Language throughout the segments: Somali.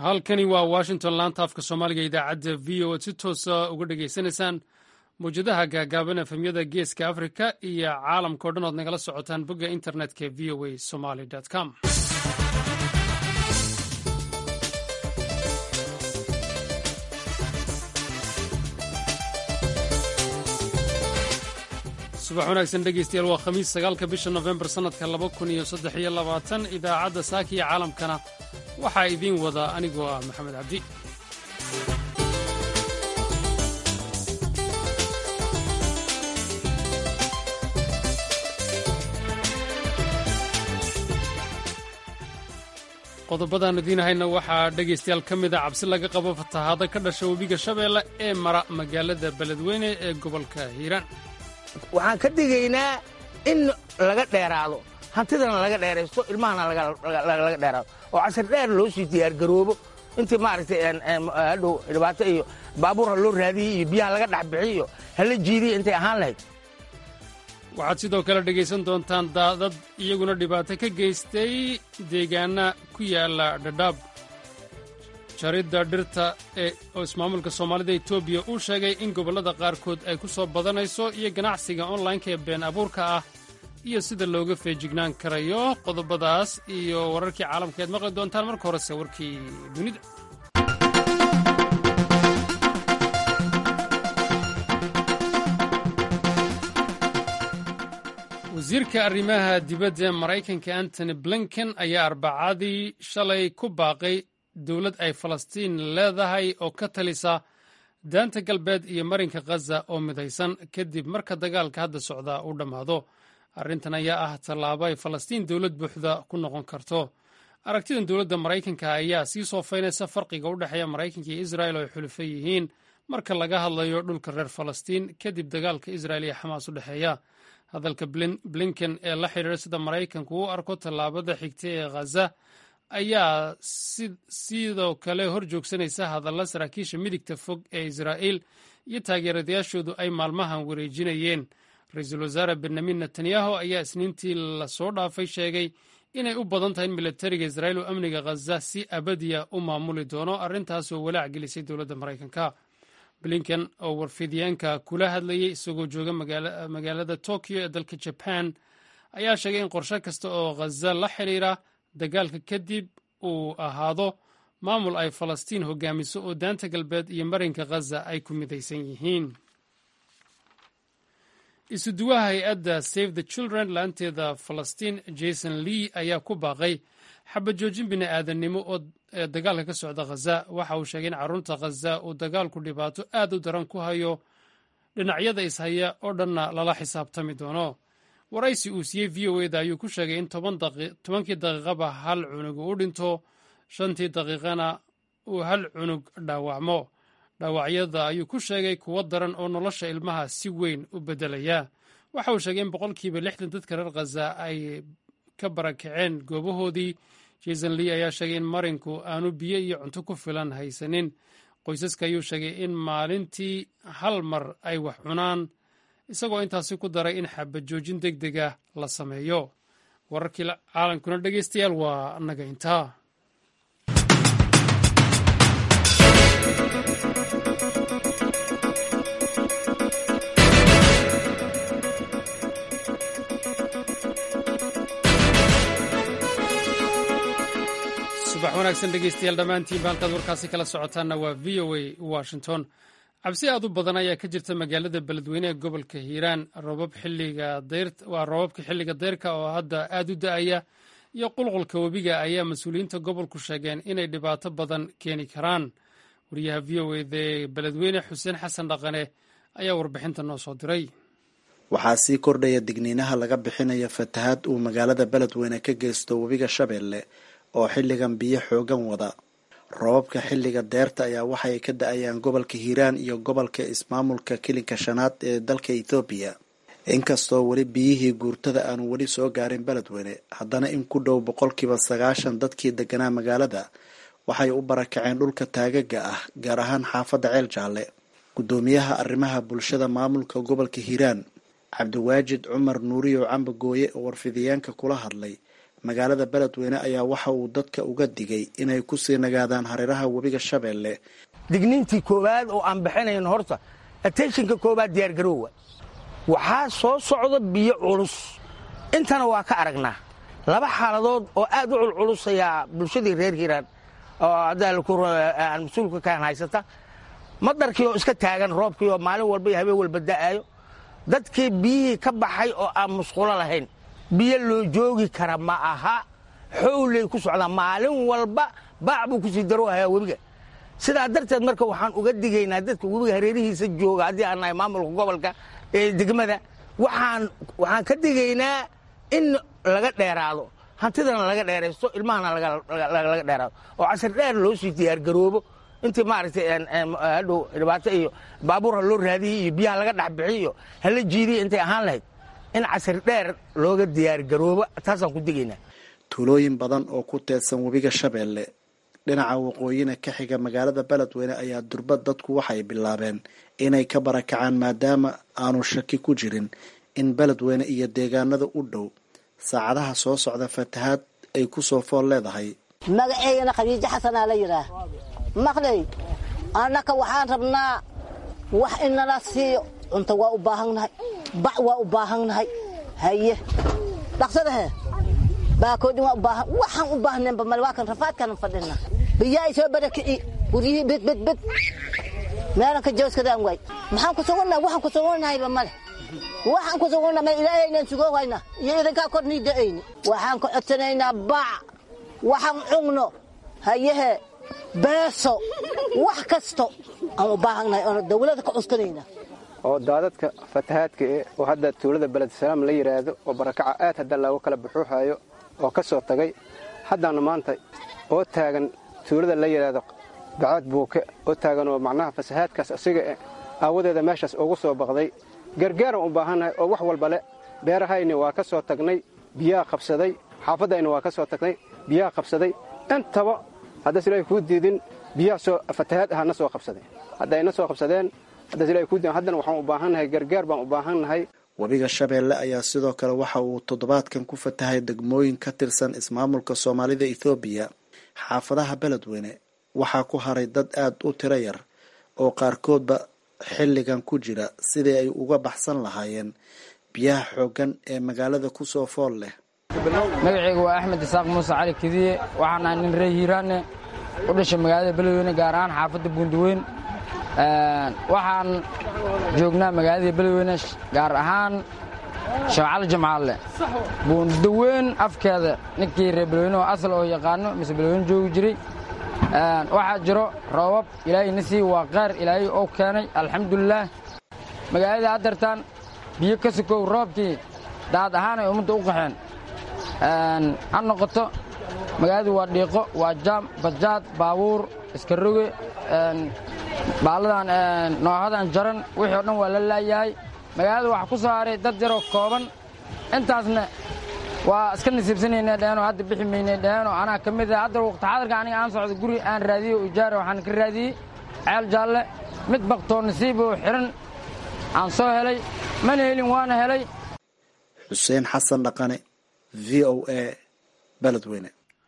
halkani waa washington laanta afka soomaaliga idaacadda v o ad si toosa uga dhegaysanaysaan mawjadaha gaagaaban efemyada geeska afrika iyo caalamka o dhan ood nagala socotaan bogga internetka v o a somaly com subax wanaagsan dhegeystayaal waa khamiis sagaalka bisha nofembar sannadka laba kun iyo saddex iyo labaatan idaacadda saaka iyo caalamkana waxaa idiin wada anigoo ah maxamed cabdi qodobadaan idiinahayna waxaa dhegaystayaal ka mid a cabsi laga qabo fatahaado ka dhasha webiga shabeelle ee mara magaalada beledweyne ee gobolka hiiraan waxaan ka digaynaa in laga dheeraado hantidana laga dheeraysto ilmahana laga dheeraado oo casir dheer loo sii diyaargaroobo intii maaragtay hadhow dhibaato iyo baabuur ha loo raadiyey iyo biyaha laga dhexbixiy iyo hala jiidiya intay ahaan lahayd waxaad sidoo kale dhegaysan doontaan daadad iyaguna dhibaato ka geystay deegaana ku yaala dhadhaab jaridda dhirta ee oo ismaamulka soomaalida etoobiya uu sheegay in gobollada qaarkood ay ku soo badanayso iyo ganacsiga onlineka ee been abuurka ah iyo sida looga feejignaan karayo qodobadaas iyo wararkii caalamka ead maqli doontaan marka horese warkii dunida wasiirka arrimaha dibadda ee maraykanka antony blinken ayaa arbacadii shalay ku baaqay dowlad ay falastiin leedahay oo ka talisa daanta galbeed iyo marinka khaza oo midaysan kadib marka dagaalka hadda socdaa uu dhammaado arrintan ayaa ah tallaabo ay falastiin dowlad buuxda ku noqon karto aragtidan dowladda maraykanka ayaa sii soofaynaysa farqiga u dhexeeya maraykanka iyo israel oo ay xulufo yihiin marka laga hadlayo dhulka reer falastiin kadib dagaalka israel iyo xamaas u dhexeeya hadalka blinken ee la xidhiira sida maraykanku u arko tallaabada xigta ee khaza ayaa sidoo kale hor joogsanaysa hadalla saraakiisha midigta fog ee israa'iil iyo taageeradayaashoodu ay maalmahan wareejinayeen ra-iisul wasaare benyamin netanyahu ayaa isniintii lasoo dhaafay sheegay inay u badan tahay in milatariga israa'iil oo amniga khaza si abadiya u maamuli doono arrintaasoo walaac gelisay dowladda maraykanka blinken oo warfidyaanka kula hadlayay isagoo jooga magaalada tokyo ee dalka jaban ayaa sheegay in qorshe kasta oo khaza la xidhiira dagaalka kadib uu ahaado maamul ay falastiin hogaamiso oo daanta galbeed iyo marinka khaza ay ku midaysan yihiin isuduwaha hay-adda save the children laanteeda falastiin jason lee ayaa ku baaqay xabajoojin bini aadannimo oo ee dagaalka ka socda khaza waxa uu sheegay in carruurta khaza uu dagaalku dhibaato aad u daran ku hayo dhinacyada ishaya oo dhanna lala xisaabtami doono waraysi uu siiyey v o eda ayuu ku sheegay in tobankii daqiiqaba hal cunug uu dhinto shantii daqiiqana uu hal cunug dhaawacmo dhaawacyada ayuu ku sheegay kuwo daran oo nolosha ilmaha si weyn u beddelaya waxa uu sheegay in boqolkiiba lixdan dadka reer khaza ay ka barakaceen goobahoodii jason lee ayaa sheegay in marinku aanu biyo iyo cunto ku filan haysanin qoysaska ayuu sheegay in maalintii hal mar ay wax cunaan isagoo intaasi ku daray in xabajoojin deg dega la sameeyo wararkii caalamkuna dhegeystayaal waa naga intaa subax wanaagsan dhegeystayaal dhammaantiinba halkaad warkaasi kala socotaanna waa v o a washington cabsi aad u badan ayaa ka jirta magaalada beledweyne ee gobolka hiiraan waa roobabka xilliga deyrka oo hadda aad u da-aya iyo qulqulka webiga ayaa mas-uuliyiinta gobolku sheegeen inay dhibaato badan keeni karaan wariyaha v o eda ee beledweyne xuseen xasan dhaqane ayaa warbixinta noo soo diray waxaa sii kordhaya digniinaha laga bixinaya fatahaad uu magaalada beledweyne ka geysto webiga shabeelle oo xilligan biyo xoogan wada roobabka xilliga deerta ayaa waxay ka da-ayaan gobolka hiiraan iyo gobolka ismaamulka kilinka shanaad ee dalka ethoobiya inkastoo weli biyihii guurtada aanu weli soo gaarin beledweyne haddana in ku dhow boqolkiiba sagaashan dadkii deganaa magaalada waxay u barakaceen dhulka taagaga ah gaar ahaan xaafadda ceel jaalle guddoomiyaha arrimaha bulshada maamulka gobolka hiiraan cabdiwaajid cumar nuuriyo cambagooye oo warfidiyaanka kula hadlay magaalada beledweyne ayaa waxa uu dadka uga digay inay kusii nagaadaan hareeraha webiga shabeelle digniintii koowaad oo aan bixinayn horta atenshinka koowaad diyaargaroowa waxaa soo socda biyo culus intana waa ka aragnaa laba xaaladood oo aad u culculus ayaa bulshadii reer hiiraan oo aan mas-uulka kaan haysata madarkii oo iska taagan roobkii oo maalin walba iyo habeen walba da'aayo dadkii biyihii ka baxay oo aan musqulo lahayn biyo loo joogi kara ma aha xowley ku socdaa maalin walba baac buu kusii daroohayaa webiga sidaa darteed marka waxaan uga digaynaa dadka webiga hareerihiisa jooga haddii aan nahay maamulka gobolka ee degmada waxaan waxaan ka digaynaa in laga dheeraado hantidana laga dheeraysto ilmahana laga dheeraado oo casir dheer loo sii diyaargaroobo intii maaragtay hadhow dhibaato iyo baabuur ha loo raadiyo iyo biyaha laga dhexbixiy iyo hala jiidiya intay ahaan lahayd in casir dheer looga diyaargaroobo taasaan ku digaynaa tuulooyin badan oo ku teedsan webiga shabeelle dhinaca waqooyina ka xiga magaalada beledweyne ayaa durbad dadku waxay bilaabeen inay ka barakacaan maadaama aanu shaki ku jirin in beledweyne iyo deegaanada u dhow saacadaha soo socda fatahaad ay ku soo fool leedahay magaceygana khadiijo xasanaa la yidhaah maqlay annaka waxaan rabnaa wax inala siiyo cunto waa u baahannahay bac waa u baahannahay haye dhaqsadahe baakoodhin waa u baahan waxaan u baahneenba male waa kan rafaadkanan fadhina biyaa ay soo barakici guryihii bedbedbed meelanka jooskadaan waay maxaan ku sugunnahay waxaan ku sugunnahayba male waxaan ku sugunnahay ma ilaahaynan sugoohayna iyo idinkaa kor nii da'ayni waxaan ku codsanaynaa bac waxaan cugno hayehe beeso wax kasto aan u baahannahay oona dawladda ka cuskanayna oo daadadka fatahaadka eh oo hadda tuulada beledisalaam la yidhaahdo oo barakaca aad hadda looga kala buxuuhayo oo ka soo tagay haddaana maanta oo taagan tuulada la yidhaahdo bacaad buuke oo taagan oo macnaha fasahaadkaas asiga eh aawadeeda meeshaas ugu soo baqday gargaaraan u baahannahay oo wax walba le beerahayni waa ka soo tagnay biyaha qabsaday xaafadayna waa ka soo tagnay biyaha qabsaday intaba haddaas ilaahay kuu diidin biyaha soo fatahaad ahana soo qabsadeen haddayna soo qabsadeen haddaas ilahay kuu diidin haddana waxaan u baahannahay gargaar baan u baahannahay webiga shabeelle ayaa sidoo kale waxa uu toddobaadkan ku fatahay degmooyin ka tirsan ismaamulka soomaalida ethoobiya xaafadaha beledweyne waxaa ku haray dad aad u tiro yar oo qaarkoodba xilligan ku jira sidii ay uga baxsan lahaayeen biyaha xooggan ee magaalada ku soo fool leh magacayga waa axmed isaaq muuse cali kediye waxaan ahay nin reer hiiraane u dhashay magaalada beledweyne gaar ahaan xaafadda buundaweyn waxaan joognaa magaalada beledweyne gaar ahaan shabcali jimcaalle buundaweyn afkeeda ninkii reer beledweyne oo asal oo yaqaano mise beledweyne joogi jiray waxaa jiro roobab ilaahay na sii waa qaar ilaahay oo keenay alxamdulilaah magaalada haddartaan biyo ka sukow roobkii daad ahaan ay ummadda u qaxeen ha noqoto magaaladu waa dhiiqo waa jaam bajaad baabuur iska roge baalladan noohadan jaran wixii o dhan waa la laayahay magaalada waxaa ku soo haray dad yaroo kooban intaasna waa iska nasiibsanaynay dheheenoo hadda bixi maynay dheheenoo anaa ka mid ah hadda waqti xadarka aniga aan socdo guri aan raadiyey oo ijaara waxaan ka raadiyey ceel jaalle mid baktoo nasiib oo xiran aan soo helay mana helin waana helay xuseen xasan dhaqane v o a beledweyne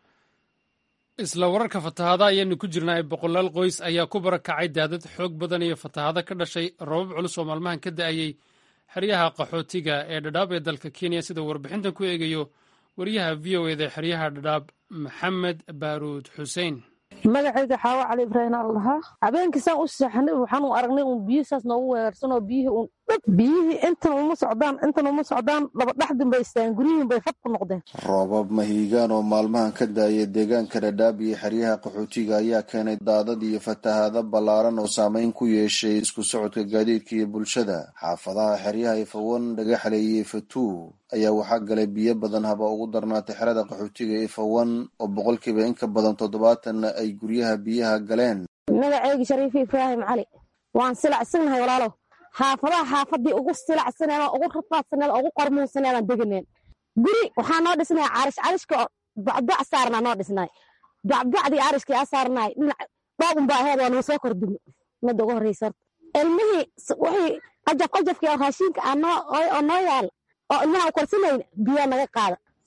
isla wararka fatahaada ayaanu ku jirnaa boqolaal qoys ayaa ku barakacay daadad xoog badan iyo fatahaado ka dhashay roobab culus oo maalmahan ka da'ayey xeryaha qaxootiga ee dhadhaab ee dalka kenya sida warbixintan ku eegayo wariyaha v o eda xeryaha dhadhaab maxamed baaruud xuseen magacayga xaawo cali ibraahim al dhahaa habeenkii saan u seexanay waxaan u aragnay uun biyo saas noogu weerarsanoo biyihii uun dhab biyihii intan uma socdaan intan uma socdaan labadhaxdin bay istaan guryihiin bay fad ku noqdeen roobab mahiigaan oo maalmahan ka daaya deegaanka dhadhaab iyo xeryaha qaxootiga ayaa keenay daadad iyo fatahaado ballaaran oo saameyn ku yeeshay isku socodka gaadiidka iyo bulshada xaafadaha xeryaha ifawan dhagaxle iyo ifatuu ayaa waxaa galay biyo badan haba ugu darnaatay xerada qaxootiga ifawan oo boqolkiiba in ka badan toddobaatanna ay guryaha biyaha galeen magacayga shariifi ibraahim cali waan silacsannahay walaalow xaafadaha xaafadii ugu silacsaneeda ugu rafaadsaneeda ugu qormuunsaneedaan deganeen guri waxaa noo dhisnay carish carishka bacbac saarnaa noo dhisnay bacbacdii carishkii aa saarnaay dhinac dhoobunbaa aheed waa noo soo kordhimo midda ugu horreysa horta ilmihii wixii qajaf qajafkii oo raashiinka oo noo yaala oo ilmaha u korsanayna biyaa naga qaada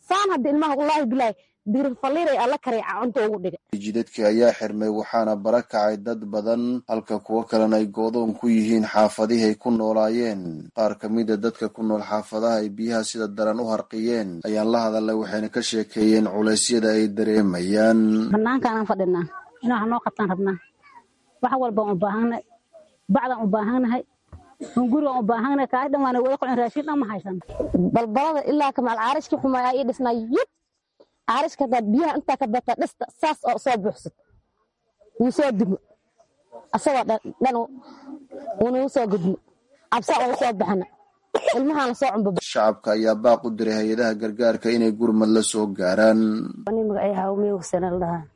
saan hadda ilmaha wallaahi bilaahi dirifaliray alla kareeca cunta ugu dhiga jidadkii ayaa xirmay waxaana bara kacay dad badan halka kuwo kalena ay goodoon ku yihiin xaafadihii ay ku noolaayeen qaar ka mida dadka ku nool xaafadaha ay biyaha sida daran u harqiyeen ayaan la hadalnay waxayna ka sheekeeyeen culeysyada ay dareemayaan banaankaanaan fadhinaa in wax noo qabtaan rabnaa wax walbaan u baahannahay bacdaan u baahannahay hungurigaan u baahannahay kaasi dhan waana wada qocin raashin dhan ma haysan balbalada ilaa kamaal caarishkii xumaaya ii dhisnaa yib caarishka hadaad biyaha intaa ka bata dhista saas oo soo buuxsad wuu soo dumo asagoo dhan wuunuu soo gudmo cabsaa uga soo baxana ilmahaana soo cumba shacabka ayaa baaq u diray hay-adaha gargaarka inay gurmad la soo gaaraan magacay hawmeygsana la dhahaa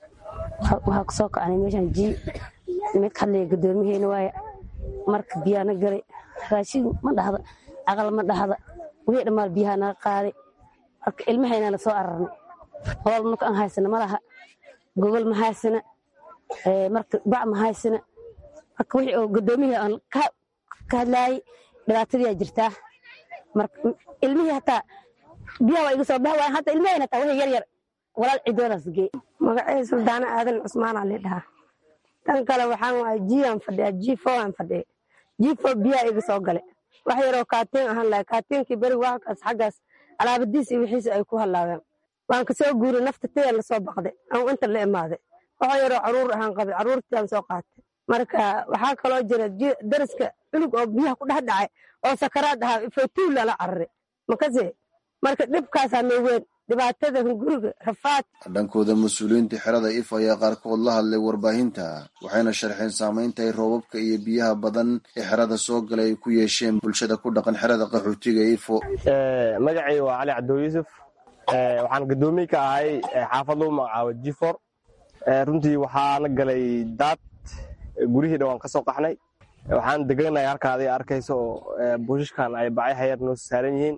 waxaa kusoo kacnay meeshan ji mid hadlaya guddoomiheena waaye marka biyaana galay raashin ma dhahda aqal ma dhahda wixii dhammaan biyaha naga qaaday marka ilmahayna la soo ararnay hool marka aan haysana ma laha gogol ma haysana marka bac ma haysana marka wixii oo guddoomihii aan ka hadlaayay dhibaatadiyaa jirtaa marka ilmihii hataa biyaha waa iga soo baha waayan hata ilmahayna hataa wixii yar yar walaal cidoodaas geey magacay suldaana aadan cusmaana li dhahaa tan kale waxaan waay jiaan fadhiya jifo aan fadhiya jifo biyaa iga soo gale wax yaroo kaatiin ahaan lahay kaatiinkii beriga waxkaas xaggaas alaabadiis iyo wixiisa ay ku hallaabeen waan kasoo guuray nafta taya lasoo baqday aan inta la imaaday waxa yaroo caruur ahaan qabay caruurtiaan soo qaatay marka waxaa kaloo jira dariska cunug oo biyaha ku dhex dhacay oo sakaraad ahaa fotuul lala cararay makase marka dhibkaasaa noo weyn dhibaatada hunguriga rafaad dhankooda mas-uuliyiinta xerada if ayaa qaarkood la hadlay warbaahinta waxayna sharxeen saamaynta ay roobabka iyo biyaha badan ee xerada soo galay ay ku yeesheen bulshada ku dhaqan xerada qaxootiga ifo magacay waa cali cabdul yuusuf waxaan gadoomiye ka ahay xaafad lagu magacaabo jifor runtii waxaana galay daad gurihii dhan waan ka soo qaxnay waxaan deganahay halkaada arkayso oo buushashkan ay bacay hayar noo saaran yihiin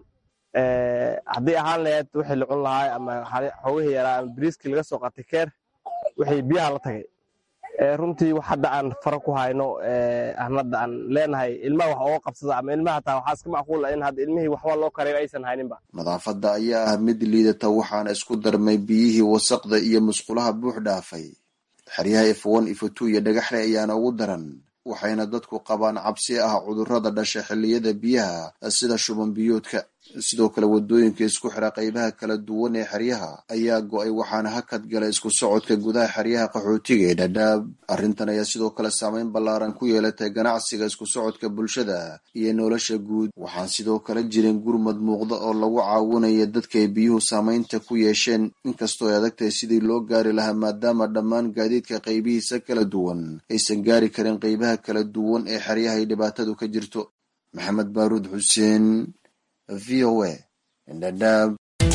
haddii ahaan laheyd wixii la cun lahaa ama xoogihii yaraa ama biriiskii laga soo qatay keer wixii biyaha la tagay runtii wax hadda aan fara ku hayno aan hadda aan leenahay ilmaha wax ooga qabsada ama ilmaha hataa waxaa iska macquul ah in hadda ilmihii waxba loo karayo aysan hayninba nadaafadda ayaa ah mid liidata waxaana isku darmay biyihii wasaqda iyo musqulaha buux dhaafay xeryaha ifwan ifotu iyo dhagaxle ayaana ugu daran waxayna dadku qabaan cabsi ah cudurrada dhasha xilliyada biyaha sida shuban biyoodka sidoo kale wadooyinka isku xira qaybaha kala duwan ee xeryaha ayaa go-ay waxaana hakad gala isku socodka gudaha xeryaha qaxootiga ee dhadhaab arrintan ayaa sidoo kale saameyn ballaaran ku yeelatay ganacsiga isku socodka bulshada iyo nolosha guud waxaan sidoo kale jirin gurmad muuqda oo lagu caawinaya dadka ay biyuhu saameynta ku yeesheen inkastoo ay adagtahay sidii loo gaari lahaa maadaama dhammaan gaadiidka qaybihiisa kala duwan aysan gaari karin qaybaha kala duwan ee xeryaha ay dhibaatadu ka jirto maxamed baaruud xuseen v o a dhadhaab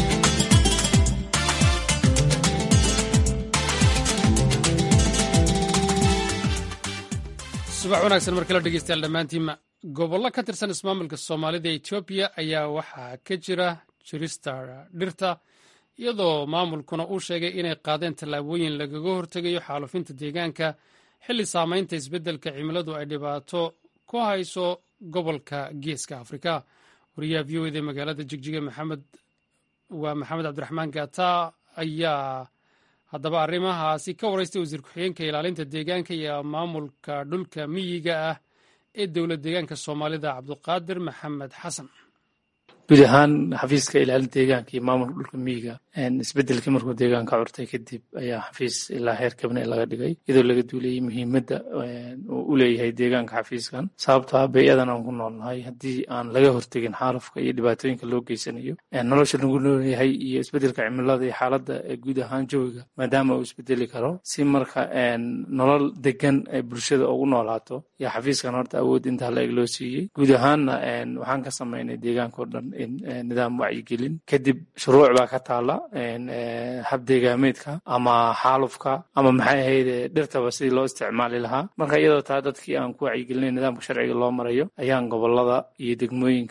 subax wanaagsan mar kale dhegeystayaal dhammaantiinma gobollo ka tirsan ismaamulka soomaalida ee etoobiya ayaa waxaa ka jira jirista dhirta iyadoo maamulkuna uu sheegay inay qaadeen tallaabooyin lagaga hortegayo xaalufinta deegaanka xilli saamaynta isbeddelka cimiladu ay dhibaato ku hayso gobolka geeska afrika wariyaha v o eda magaalada jigjiga maxamed waa maxamed cabdiraxmaan gata ayaa haddaba arrimahaasi ka waraystay wasiir ku-xigeenka ilaalinta deegaanka iyo maamulka dhulka miyiga ah ee dowlad deegaanka soomaalida cabduqaadir maxamed xasan guud ahaan xafiiska ilaalinta deegaanka iyo maamulka dhulka miyiga isbedelkii markuu deegaanka curtay kadib ayaa xafiis ilaa heer kabne laga dhigay iyadoo laga duulayay muhiimadda uu u leeyahay deegaanka xafiiskan sababtoo ah bay-adan aan ku noolnahay haddii aan laga hortegin xaalufka iyo dhibaatooyinka loo geysanayo nolosha lagu noolyahay iyo isbedelka cimilada iyo xaaladda guud ahaan jawiga maadaama uu isbedeli karo si marka nolol degan ay bulshada ugu noolaato yaa xafiiskan horta awood intaa la eg loo siiyey guud ahaanna waxaan ka samaynay deegaanka o dhan nidaam wacyigelin kadib shuruuc baa ka taala habdeegaameedka ama xaalufka ama maxay ahayd dhirtaba sidii loo isticmaali lahaa marka iyadoo taa dadkii aan ku wacyigelinay nidaamka sharciga loo marayo ayaan gobolada iyo degmooyinka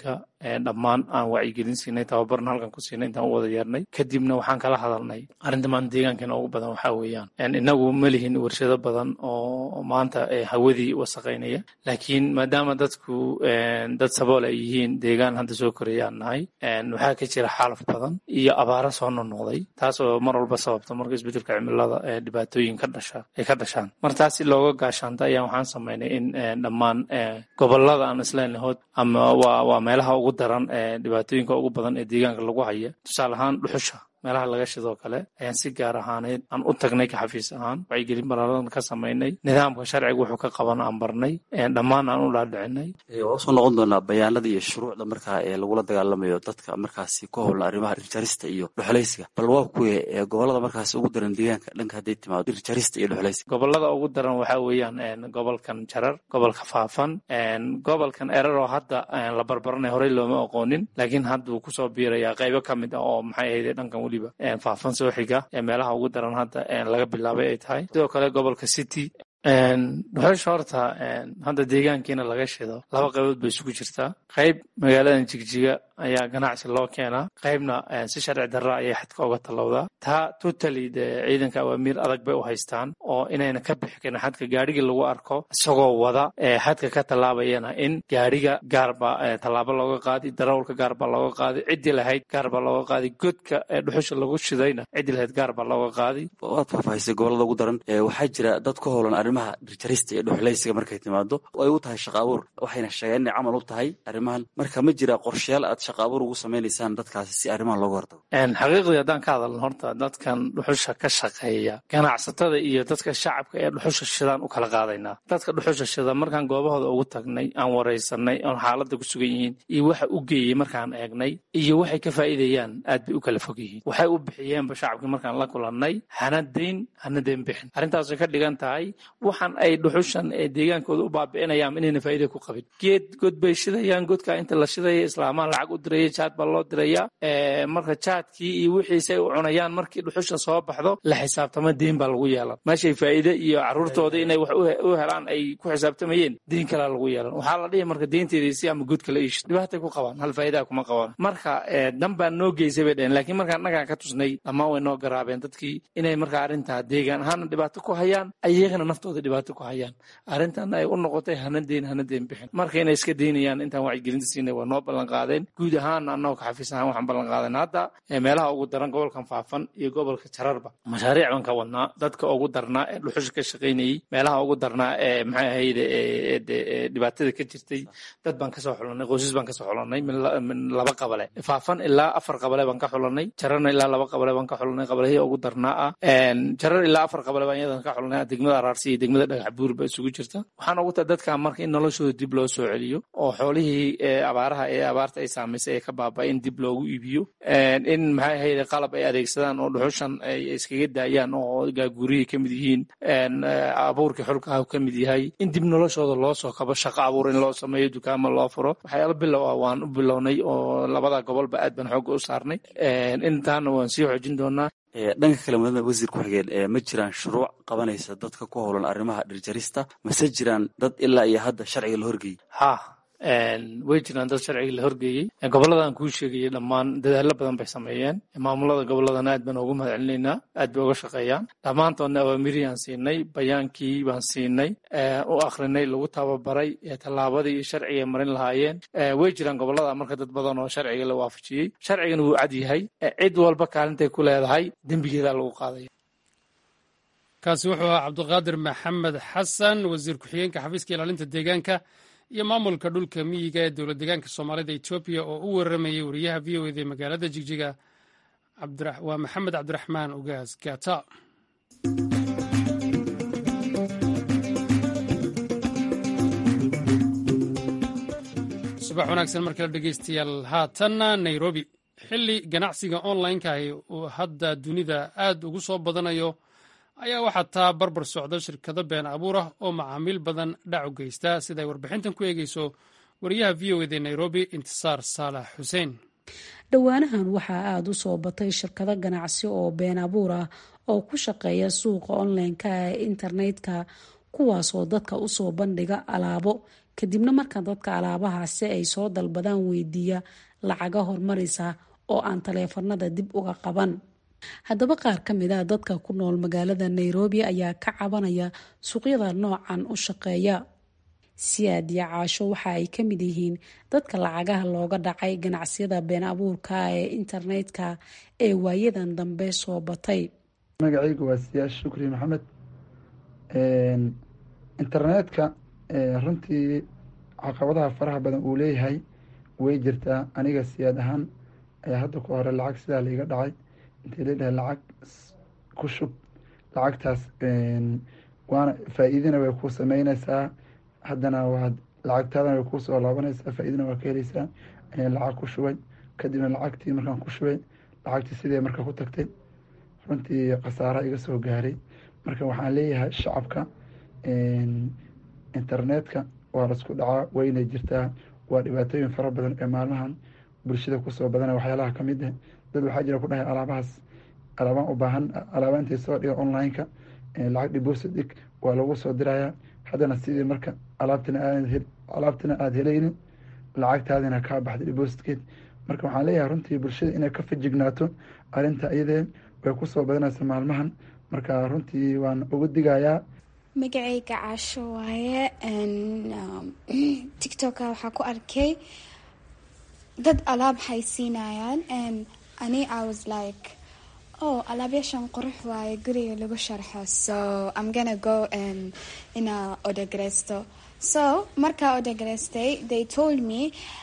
dhammaan aan wacyigelin siinay tababarna halkan ku siinay intaan u wada yeernay kadibna waxaan kala hadalnay arrinta maanta deegaankeena ugu badan waxaa weeyaan inagu ma lihin warshado badan oo maanta hawadii wasaqaynaya laakiin maadaama dadku dad sabool ay yihiin deegaan hadda soo korayaan nahay waxaa ka jira xaalaf badan iyo abaaro soo noqnoqday taas oo mar walba sababta marka isbedelka cimilada dhibaatooyin ka dhasha ay ka dhashaan mar taas si looga gaashaanta ayaa waxaan samaynay in dhammaan gobolada aan isleenahood ama waa waa meelaha ugu daran dhibaatooyinka ugu badan ee deegaanka lagu haya tusaale ahaan dhuxusha meelaha laga shidoo kale ayaan si gaar ahaaneyd aan u tagnay ka xafiis ahaan wacyigelin ballaaran ka samaynay nidaamka sharciga wuxuu ka qaban aan barnay dhammaan aan u dhaadhicinay waa usoo noqon doonaa bayaanada iyo shuruucda markaa ee lagula dagaalamayo dadka markaasi ku howlan arrimaha dhirjarista iyo dhuxulaysiga bal waa kuwe gobolada markaasi ugu daran deegaanka dhanka hadday timaado dhirjarista iyo dhuxulaysiga gobolada ugu daran waxaa weeyaan gobolkan jarar gobolka faafan gobolkan erar oo hadda la barbaranay horey looma aqoonin laakiin hadda wuu kusoo biirayaa qaybo ka mid ah oo maxay ahayd dhankan weliba faafan soo xiga ee meelaha ugu daran hadda laga bilaabay ay tahay sidoo kale gobolka city dhuxusha horta hadda deegaankiina laga shido laba qaybood bay isugu jirtaa qayb magaaladan jigjiga ayaa ganacsi loo keenaa qaybna si sharci darra ayay xadka uga tallowdaa taa totally de ciidanka awaamiir adag bay u haystaan oo inayna ka bixi karin xadka gaadhigii lagu arko isagoo wada xadka ka tallaabayana in gaadhiga gaarba tallaabo looga qaadi darawalka gaarbaa looga qaadi ciddii lahayd gaarbaa looga qaadi godka dhuxusha lagu shidayna ciddii lahayd gaarbaa looga qaadi waad faahfaahisay gobolada ugu daran waxaa jira dad ku howlan arrimaha dhirjarista iyo dhuxulaysiga markay timaado ay u tahay shaqa abuur waxayna sheegeen inay camal u tahay arrimahan marka ma jira qorshayaal aad shaqa abuur ugu samaynaysaan dadkaasi si arrimahan looga hortago xaqiiqdii haddaan ka hadalno horta dadkan dhuxusha ka shaqeeya ganacsatada iyo dadka shacabka ee dhuxusha shidaan u kala qaadaynaa dadka dhuxusha shida markaan goobahooda ugu tagnay aan waraysanay oon xaaladda ku sugan yihiin iyo waxa u geeyey markaan eegnay iyo waxay ka faa'iidayaan aad bay u kala fog yihiin waxay u bixiyeenba shacabkii markaan la kulannay hana dayn hana dayn bixin arrintaasay ka dhigan tahay waxaan ay dhuxushan ee deegaankooda u baabi'inayaan inayna faa'iida ku qabin geed god bay shidayaan godka inta la shidaya islaamaan lacag u diraya jaad baa loo diraya marka jaadkii iyo wixiisay u cunayaan markii dhuxusha soo baxdo la xisaabtama deyn baa lagu yeelan meeshay faa'iide iyo caruurtooda inay wax u helaan ay ku xisaabtamayeen deyn kalaa lagu yeelan waxaa la dhihi marka deynteediisi ama god kala iishid dhibaatay ku qabaan hal faa'iidaa kuma qabaan marka dan baa noo geysay bay dhaheen laakiin markaan annagaa ka tusnay dhammaan way noo garaabeen dadkii inay marka arrintaa deegaan ahaana dhibaato ku hayaan ayagana naftooda dhibaato ku hayaan arrintan ay u noqotay hana deyn hana deyn bixin marka inay iska deynayaan intaan wacyigelinta siinay waa noo ballan qaadeen guud ahaan annagoo ka xafiis ahaan waxaan ballan qaadeen hadda meelaha ugu daran gobolkan faafan iyo gobolka jararba mashaariic baan ka wadnaa dadka ugu darnaa ee dhuxusha ka shaqaynayey meelaha ugu darnaa ee maxay ahayde dhibaatada ka jirtay dad baan kasoo xulanay qoysas baan kasoo xulanay min laba qabale faafan ilaa afar qabale baan ka xulanay jararna ilaa laba qabale baan ka xulanay qabalahii ugu darnaa ah jarar ilaa afar qabale baan iyadan ka xulanay degmada araarsi iyo degmada dhagax buur ba isugu jirta waxaan ugu tahay dadka marka in noloshooda dib loo soo celiyo oo xoolihii abaaraha ee abaarta ay saamaysay ee ka baaba'ay in dib loogu iibiyo in maxay ahayde qalab ay adeegsadaan oo dhuxushan ay iskaga daayaan oo gaagurihii ka mid yihiin abuurkii xulkaha ka mid yahay in dib noloshooda loo soo kabo shaqo abuur in loo sameeyo dukaamo loo furo waxyaalo bilow ah waan u bilownay oo labada gobolba aad baan xoogga u saarnay intaana waan sii xoojin doonaa dhanka kale mudane wasiir ku-xigeen ma jiraan shuruuc qabanaysa dadka ku howlan arrimaha dhirjarista mase jiraan dad ilaa iyo hadda sharciga la horgeeyey ha way jiraan dad sharciga la horgeeyey goboladan kuu sheegayay dhammaan dadaallo badan bay sameeyeen maamulada goboladana aad baan ugu mahad celinaynaa aad bay uga shaqeeyaan dhammaantoodna awaamiriyaan siinay bayaankii baan siinay u akrinay lagu tababaray tallaabadii iyo sharciga ay marin lahaayeen way jiraan gobolada marka dad badan oo sharciga la waafajiyey sharcigana wuu cad yahay cid walba kaalintay ku leedahay dembigeedaa lagu qaadaya kaasi wuxuu ahaa cabdiqaadir maxamed xasan wasiir ku-xigeenka xafiiska ilaalinta deegaanka iyo maamulka dhulka miyiga ee dowlad deegaanka soomaalida etoobiya oo u waramayay wariyaha v o eda ee magaalada jigjiga waa maxamed cabdiraxmaan ugaas gata subax wanaagsan markale dhegeystayaal haatanna nairobi xilli ganacsiga online-kahi uu hadda dunida aad ugu soo badanayo ayaa waxaa taa barbar socda shirkado been abuur ah oo macaamiil badan dhac u geysta sida ay warbixintan ku eegeyso wariyaha v o eda nairobi intisaar saalax xuseen dhowaanahan waxaa aada u soo batay shirkado ganacsi oo been abuur ah oo ku shaqeeya suuqa online-ka ee internetka kuwaasoo dadka usoo bandhiga alaabo kadibna marka dadka alaabahaasi ay soo dalbadaan weydiiya lacaga hormarisa oo aan taleefanada dib uga qaban haddaba qaar ka mid a dadka ku nool magaalada nairobi ayaa ka cabanaya suuqyada noocan u shaqeeya siyaad iyo caasho waxa ay ka mid yihiin dadka lacagaha looga dhacay ganacsiyada been abuurka ee internetka ee waayadan dambe soo batay magacaygu waa siyaas shukri maxamed internetka runtii caqabadaha faraha badan uu leeyahay way jirtaa aniga siyaad ahaan ayaa hadda ku hore lacag sidaa laiga dhacay intii ladhahay lacag ku shub lacagtaas waana faa-iidina way ku sameyneysaa haddana waad lacagtaadana way kuusoo laabanaysaa faa-iidina waa ka heleysaa lacag ku shubay kadibna lacagtii markaan ku shubay lacagtii sidee marka ku tagtay runtii khasaara iga soo gaaray marka waxaan leeyahay shacabka internetka waa laisku dhacaa wayna jirtaa waa dhibaatooyin fara badan ee maalmahan bulshada kusoo badana waxyaalaha ka mid ah dad waxaa jira ku dhahay alaabahaas alaabaan u baahan alaaba intay soo dhiga online-ka lacag deposit dhig waa lagu soo dirayaa haddana sidii marka alaabtina aad alaabtina aada helaynin lacagtaadina kaa baxday depositkeed marka waxaan leeyahay runtii bulshada inay ka fajignaato arrinta iyadee way kusoo badanaysa maalmahan marka runtii waan ugu digayaa magacayga caasho waaye tictoka waxaa ku arkay dad alaab haysiinayaan ani i was like oh alaabyaashan qurux waaye guriga lagu sharxo so i'm gonna go and ina odagareysto so markaa odaгаreystay they told me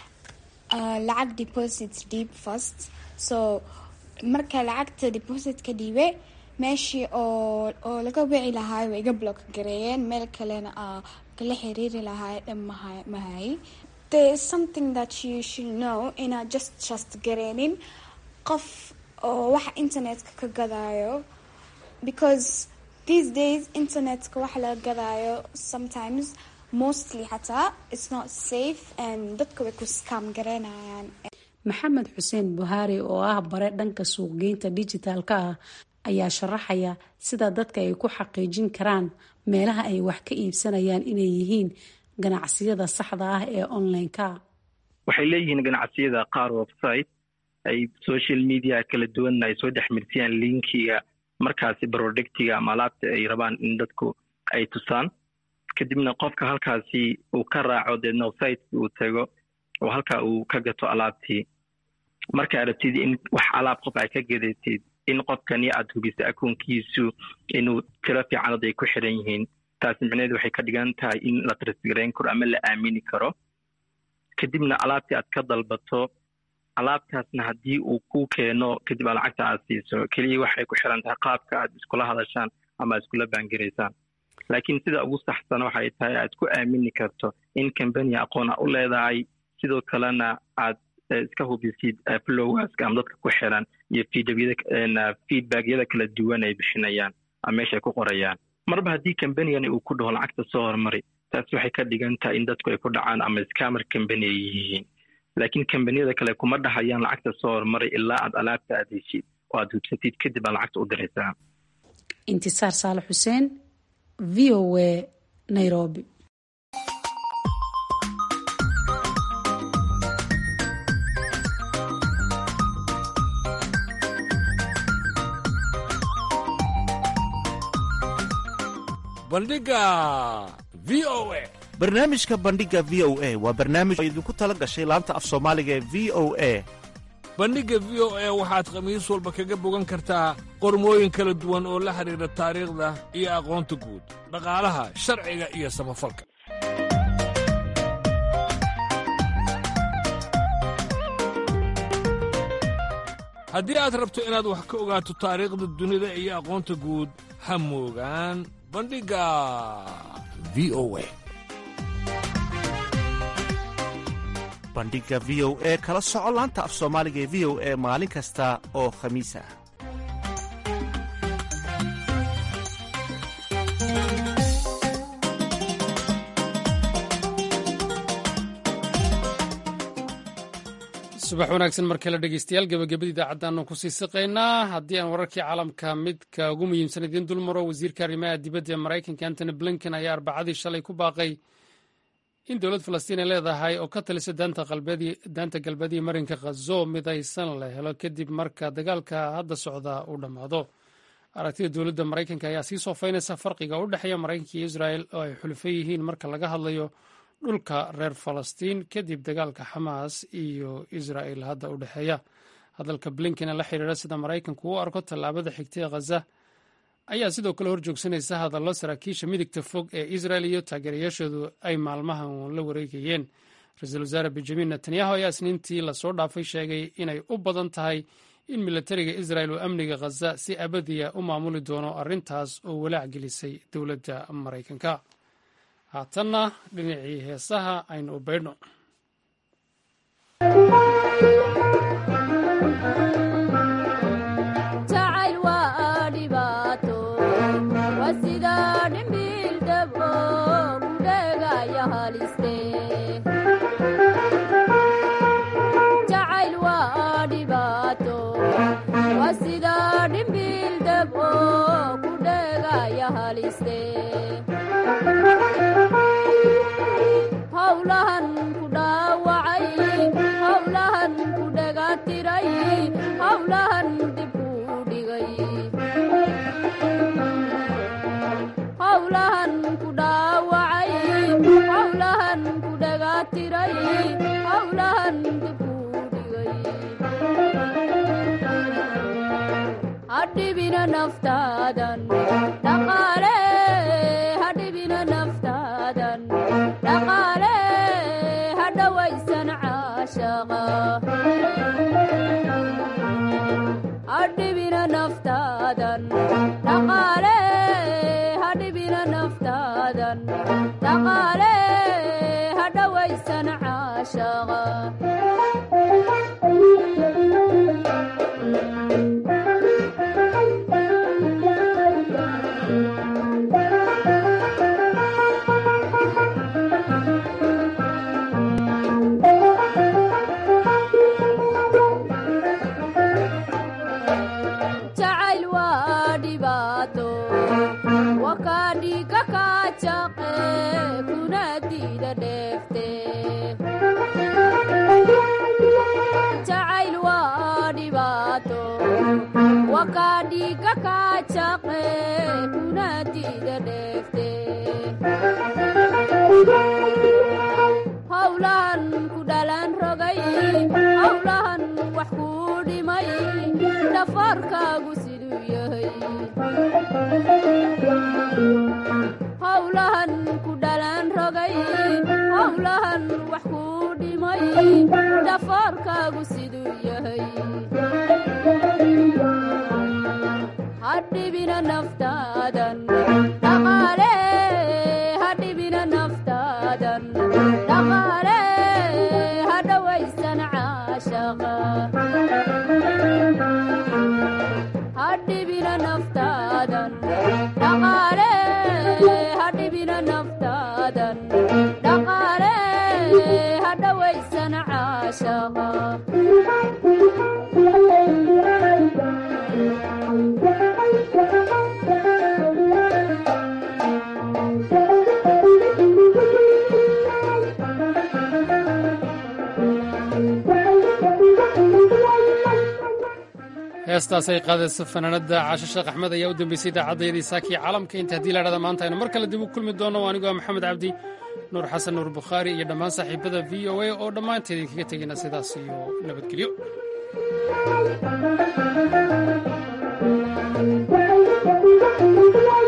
uh, lacag deposit deep first so marka lacagta deposit ka dhiibe meeshii oo oo laga wici lahaay way iga block gareeyeen meel kalena a kala xiriiri lahaay dhan maha mahay there is something that you should know inaad just trust gareenin qof oo waxa internetka ka gadaayo because these days internetka waxa laga gadaayo sometimes mostly xataa it's not safe and dadka way ku scam gareynayaan maxamed xuseen buhaari oo ah bare dhanka suuqgeynta dijitaalka ah ayaa sharaxaya sida dadka ay ku xaqiijin karaan meelaha ay wax ka iibsanayaan inay yihiin ganacsiyada saxda ah ee online-ka waxay leeyihiin ganacsiyada qaar website ay social media kala duwanna ay soo dhexmirsiyaan linkiga markaasi productiga ama alaabta ay rabaan in dadku ay tusaan kadibna qofka halkaasi uu ka raaco deedna websiteki uu tago oo halkaa uu ka gato alaabtii marka arabtid in wax alaab qof ay ka gadatid in qofkani aad hubisa akoonkiisu inuu tiro fiicanad ay ku xiran yihiin taasi micneheedu waxay ka dhigan tahay in la trisgarayn karo ama la aamini karo kadibna alaabtii aad ka dalbato alaabtaasna haddii uu ku keeno kadib aa lacagta aad siiso keliya waxay ku xiran tahay qaabka aad iskula hadashaan ama aad iskula baangaraysaan laakiin sida ugu saxsan waxay tahay aad ku aamini karto in cambania aqoon a u leedahay sidoo kalena aad iska hubisid flowaska ama dadka ku xiran iyo feedbackyada kala duwan ay bixinayaan ama meesha ay ku qorayaan marba haddii cambanigani uu ku dhaho lacagta soo hormari taasi waxay ka dhigan tahay in dadku ay ku dhacaan ama scamer cambany ay yihiin laakiin cambaniyada kale kuma dhahayaan lacagta soo hormaray ilaa aad alaabta aad heshid oo aad hubsatid kadib aad lacagta u diraysaa intisaar saale xuseen v o a nairobi bandhiga v o a barnaamijka bandhiga v o a waa barnaamij oo idinku tala gashay laanta af soomaaliga ee v o a bandhigga v o a waxaad khamiis walba kaga bogan kartaa qormooyin kala duwan oo la xidhiidha taariikhda iyo aqoonta guud dhaqaalaha sharciga iyo samafalka haddii aad rabto inaad wax ka ogaato taariikhda dunida iyo aqoonta guud ha moogaan bandhigga v o a bandhiga v o e kala soco laanta af soomaaliga ee v o e maalin kasta oo khamiis ah subax wanaagsan mar kale dhegeystayaal gebagabada idaacaddaanu kusii siqaynaa haddii aan wararkii caalamka midka ugu muhiimsan idiin dulmaro wasiirka arrimaha dibadda ee maraykanka antony blinken ayaa arbacadii shalay ku baaqay in dowlad falastiin ay leedahay oo ka talisa daanta galbeediya marinka khazo midaysan la helo kadib marka dagaalka hadda socda uu dhammaado aragtida dowladda maraykanka ayaa sii soofaynaysa farqiga u dhexeeya maraykanka iyo israel oo ay xulfo yihiin marka laga hadlayo dhulka reer falastiin kadib dagaalka xamaas iyo israel hadda u dhexeeya hadalka blinken ee la xiriira sida maraykanku u arko tallaabada xigtay khaza ayaa sidoo kale hor joogsanaysa hadallo saraakiisha midigta fog ee israel iyo taageerayaashoodu ay maalmahan la wareegayeen ra-iisul wasaare benjamin netanyahu ayaa isniintii lasoo dhaafay sheegay inay u badan tahay in milatariga israel uu amniga khaza si abadiya u maamuli doono arrintaas oo walaac gelisay dowladda maraykanka haatanna dhinacii heesaha aynu u baydhno howlahan ku dhaawacay howlahan ku dhegatiray howlahan dib kuu dhigay howlahan ku dhaawacay howlahan ku dhegatiray howlahan dib kuu dhigay hadhibina naftaadan dhaqaale hadhibina naftaadan dhaqaale hadhawaysan caashaqa hadhibina naftaadan dhaqaale hadhibina naftaadan dhaqaale hadhawaysan caashaqa jacayl waa dhibaato wakaadhiga kaajaqe kuna diida dheefte jacayl waa dhibaato wakaadhiga kaajaqe kuna diida dheefte howlahan ku dhalan rogay howlahan wax kuu dhimay dhafarkaagu siduu yahay howlahan ku dhalan rogay howlahan wax kuu dhimay dhafarkaagu siduu yahay hadhibina naftaadan dhaqaale hadhibina naftaadan dhaqaale hadhawaysan caashaqa hadhibina naftaadan dhaqaale hadhibina naftaadan dhaqaale hadhawaysan caashaqa heestaasay qaadaysa fanaanada caasho sheekh axmed ayaa u dambeysay idaacaddaydii saakii caalamka inta haddii la dhahda maanta aynu mar kale dib u kulmi doonno anigu waa maxamed cabdi nuur xasan nuur bukhaari iyo dhammaan saaxiibada v o a oo dhammaanteed idinkaga tegayna sidaas iyo nabadgelyo Thank you.